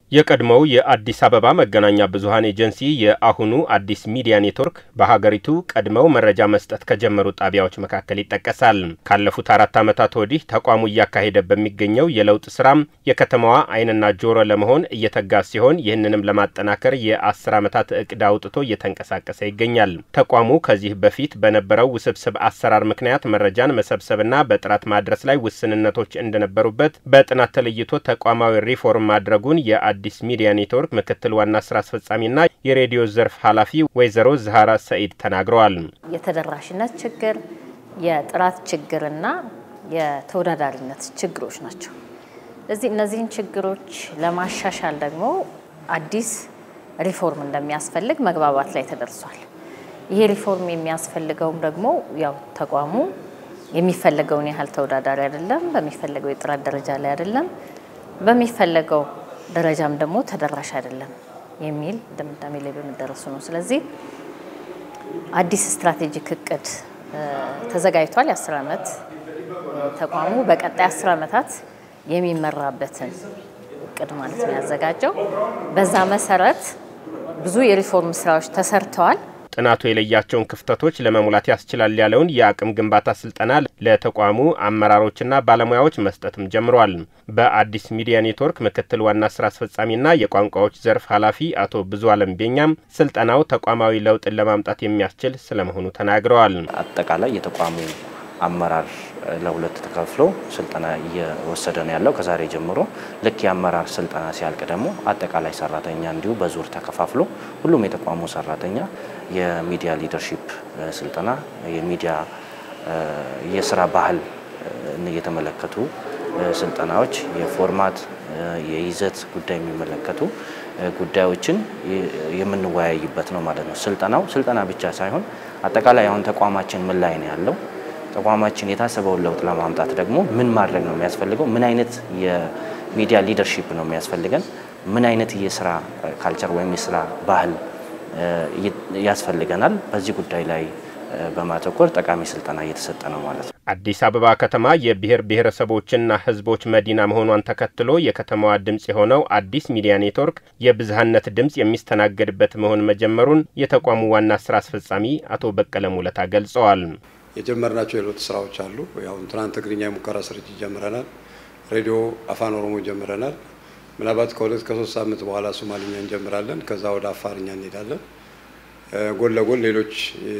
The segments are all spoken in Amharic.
የቀድሞው የአዲስ አበባ መገናኛ ብዙኃን ኤጀንሲ የአሁኑ አዲስ ሚዲያ ኔትወርክ በሀገሪቱ ቀድመው መረጃ መስጠት ከጀመሩ ጣቢያዎች መካከል ይጠቀሳል። ካለፉት አራት ዓመታት ወዲህ ተቋሙ እያካሄደ በሚገኘው የለውጥ ስራም የከተማዋ ዓይንና ጆሮ ለመሆን እየተጋ ሲሆን ይህንንም ለማጠናከር የአስር ዓመታት እቅድ አውጥቶ እየተንቀሳቀሰ ይገኛል። ተቋሙ ከዚህ በፊት በነበረው ውስብስብ አሰራር ምክንያት መረጃን መሰብሰብና በጥራት ማድረስ ላይ ውስንነቶች እንደነበሩበት በጥናት ተለይቶ ተቋማዊ ሪፎርም ማድረጉን የአዲስ ሚዲያ ኔትወርክ ምክትል ዋና ስራ አስፈጻሚና የሬዲዮ ዘርፍ ኃላፊ ወይዘሮ ዛህራ ሰኢድ ተናግረዋል። የተደራሽነት ችግር፣ የጥራት ችግርና የተወዳዳሪነት ችግሮች ናቸው። ስለዚህ እነዚህን ችግሮች ለማሻሻል ደግሞ አዲስ ሪፎርም እንደሚያስፈልግ መግባባት ላይ ተደርሷል። ይሄ ሪፎርም የሚያስፈልገውም ደግሞ ያው ተቋሙ የሚፈለገውን ያህል ተወዳዳሪ አይደለም፣ በሚፈለገው የጥራት ደረጃ ላይ አይደለም፣ በሚፈለገው ደረጃም ደግሞ ተደራሽ አይደለም የሚል ድምዳሜ ላይ በመደረሱ ነው። ስለዚህ አዲስ ስትራቴጂክ እቅድ ተዘጋጅቷል። የአስር ዓመት ተቋሙ በቀጣይ አስር ዓመታት የሚመራበትን እቅድ ማለት ነው ያዘጋጀው። በዛ መሰረት ብዙ የሪፎርም ስራዎች ተሰርተዋል። ጥናቱ የለያቸውን ክፍተቶች ለመሙላት ያስችላል ያለውን የአቅም ግንባታ ስልጠና ለተቋሙ አመራሮችና ባለሙያዎች መስጠትም ጀምሯል። በአዲስ ሚዲያ ኔትወርክ ምክትል ዋና ስራ አስፈጻሚና የቋንቋዎች ዘርፍ ኃላፊ አቶ ብዙ አለም ቤኛም ስልጠናው ተቋማዊ ለውጥን ለማምጣት የሚያስችል ስለመሆኑ ተናግረዋል። አጠቃላይ የተቋሙ አመራር ለሁለት ተከፍሎ ስልጠና እየወሰደ ነው ያለው ከዛሬ ጀምሮ። ልክ የአመራር ስልጠና ሲያልቅ ደግሞ አጠቃላይ ሰራተኛ እንዲሁ በዙር ተከፋፍሎ ሁሉም የተቋሙ ሰራተኛ የሚዲያ ሊደርሺፕ ስልጠና፣ የሚዲያ የስራ ባህል የተመለከቱ ስልጠናዎች፣ የፎርማት የይዘት ጉዳይ የሚመለከቱ ጉዳዮችን የምንወያይበት ነው ማለት ነው። ስልጠናው ስልጠና ብቻ ሳይሆን አጠቃላይ አሁን ተቋማችን ምን ላይ ነው ያለው ተቋማችን የታሰበውን ለውጥ ለማምጣት ደግሞ ምን ማድረግ ነው የሚያስፈልገው? ምን አይነት የሚዲያ ሊደርሺፕ ነው የሚያስፈልገን? ምን አይነት የስራ ካልቸር ወይም የስራ ባህል ያስፈልገናል? በዚህ ጉዳይ ላይ በማተኮር ጠቃሚ ስልጠና እየተሰጠ ነው ማለት ነው። አዲስ አበባ ከተማ የብሔር ብሔረሰቦችና ሕዝቦች መዲና መሆኗን ተከትሎ የከተማዋ ድምፅ የሆነው አዲስ ሚዲያ ኔትወርክ የብዝሃነት ድምፅ የሚስተናገድበት መሆን መጀመሩን የተቋሙ ዋና ስራ አስፈጻሚ አቶ በቀለ ሙለታ ገልጸዋል። የጀመርናቸው የለውጥ ስራዎች አሉ። ያው ትናንት ትግርኛ የሙከራ ስርጭት ጀምረናል። ሬዲዮ አፋን ኦሮሞ ጀምረናል። ምናልባት ከሁለት ከሶስት ሳምንት በኋላ ሶማሊኛ እንጀምራለን። ከዛ ወደ አፋርኛ እንሄዳለን። ጎን ለጎን ሌሎች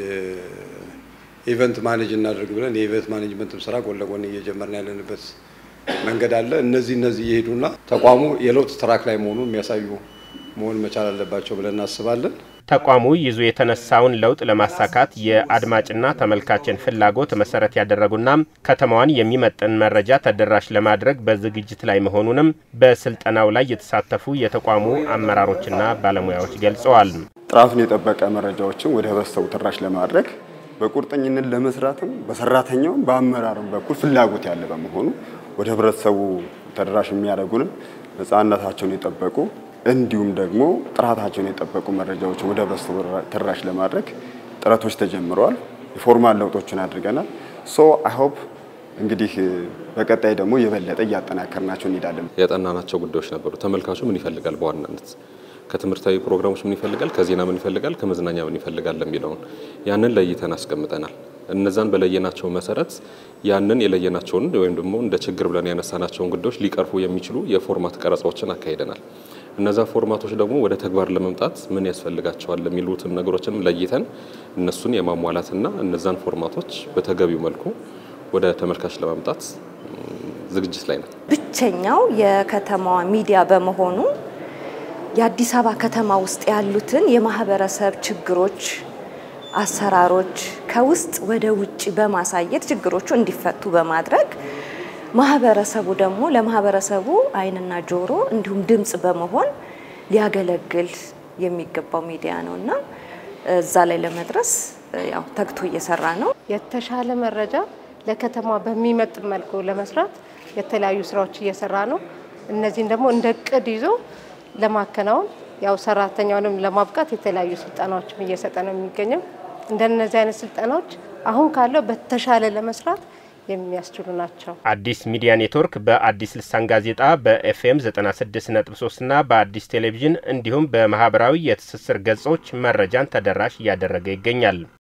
ኢቨንት ማኔጅ እናደርግ ብለን የኢቨንት ማኔጅመንትም ስራ ጎን ለጎን እየጀመርን ያለንበት መንገድ አለ። እነዚህ እነዚህ እየሄዱና ተቋሙ የለውጥ ትራክ ላይ መሆኑን የሚያሳዩ መሆን መቻል አለባቸው ብለን እናስባለን። ተቋሙ ይዞ የተነሳውን ለውጥ ለማሳካት የአድማጭና ተመልካችን ፍላጎት መሰረት ያደረጉና ከተማዋን የሚመጥን መረጃ ተደራሽ ለማድረግ በዝግጅት ላይ መሆኑንም በስልጠናው ላይ የተሳተፉ የተቋሙ አመራሮችና ባለሙያዎች ገልጸዋል። ጥራቱን የጠበቀ መረጃዎችን ወደ ህብረተሰቡ ተደራሽ ለማድረግ በቁርጠኝነት ለመስራትም በሰራተኛውም በአመራሩም በኩል ፍላጎት ያለ በመሆኑ ወደ ህብረተሰቡ ተደራሽ የሚያደርጉንም ነፃነታቸውን የጠበቁ እንዲሁም ደግሞ ጥራታቸውን የጠበቁ መረጃዎችን ወደ ህብረተሰቡ ተደራሽ ለማድረግ ጥረቶች ተጀምረዋል። የፎርማል ለውጦችን አድርገናል። ሶ አይ ሆፕ እንግዲህ በቀጣይ ደግሞ የበለጠ እያጠናከርናቸው እንሄዳለን። ያጠናናቸው ጉዳዮች ነበሩ። ተመልካቹ ምን ይፈልጋል? በዋናነት ከትምህርታዊ ፕሮግራሞች ምን ይፈልጋል? ከዜና ምን ይፈልጋል? ከመዝናኛ ምን ይፈልጋል? የሚለውን ያንን ለይተን አስቀምጠናል። እነዛን በለየናቸው መሰረት ያንን የለየናቸውን ወይም ደግሞ እንደ ችግር ብለን ያነሳናቸውን ጉዳዮች ሊቀርፉ የሚችሉ የፎርማት ቀረጻዎችን አካሂደናል። እነዛ ፎርማቶች ደግሞ ወደ ተግባር ለመምጣት ምን ያስፈልጋቸዋል የሚሉትን ነገሮችንም ለይተን እነሱን የማሟላትና እነዛን ፎርማቶች በተገቢው መልኩ ወደ ተመልካች ለማምጣት ዝግጅት ላይ ነው። ብቸኛው የከተማዋ ሚዲያ በመሆኑ የአዲስ አበባ ከተማ ውስጥ ያሉትን የማህበረሰብ ችግሮች፣ አሰራሮች ከውስጥ ወደ ውጭ በማሳየት ችግሮቹ እንዲፈቱ በማድረግ ማህበረሰቡ ደግሞ ለማህበረሰቡ ዓይንና ጆሮ እንዲሁም ድምጽ በመሆን ሊያገለግል የሚገባው ሚዲያ ነው እና እዛ ላይ ለመድረስ ያው ተግቶ እየሰራ ነው። የተሻለ መረጃ ለከተማ በሚመጥን መልኩ ለመስራት የተለያዩ ስራዎች እየሰራ ነው። እነዚህን ደግሞ እንደ እቅድ ይዞ ለማከናወን ያው ሰራተኛውንም ለማብቃት የተለያዩ ስልጠናዎችም እየሰጠ ነው የሚገኘው። እንደነዚህ አይነት ስልጠናዎች አሁን ካለው በተሻለ ለመስራት የሚያስችሉ ናቸው። አዲስ ሚዲያ ኔትወርክ በአዲስ ልሳን ጋዜጣ በኤፍኤም 96.3 እና በአዲስ ቴሌቪዥን እንዲሁም በማህበራዊ የትስስር ገጾች መረጃን ተደራሽ እያደረገ ይገኛል።